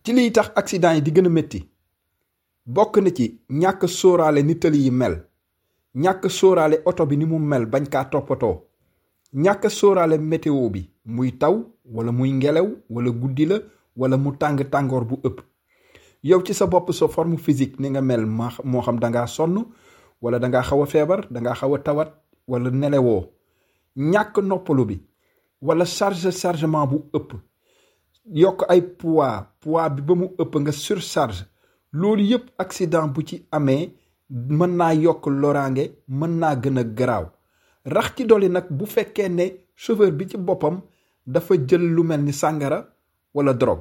ci liy tax accident yi di gën a métti bokk na ci ñàkk sóoraale ni tëli yi mel ñàkk sóoraale oto bi ni mu mel bañ kaa toppatoo ñàkk sóoraale météo bi muy taw wala muy ngelaw wala guddi la wala mu tàng tàngoor bu ëpp yow ci sa bopp sa forme physique ni nga mel ma moo xam dangaa sonn wala dangaa xaw a feebar dangaa xaw a tawat wala nelewoo ñàkk noppalu bi wala charge chargement bu ëpp yokk ay poids poids bi ba mu ëpp nga surcharge loolu yëpp accident bu ci amee mën naa yokk loraange mën naa gën a garaaw rax ci dolli nag bu fekkee ne chauffeur bi ci boppam dafa jël lu mel ni sàngara wala drogue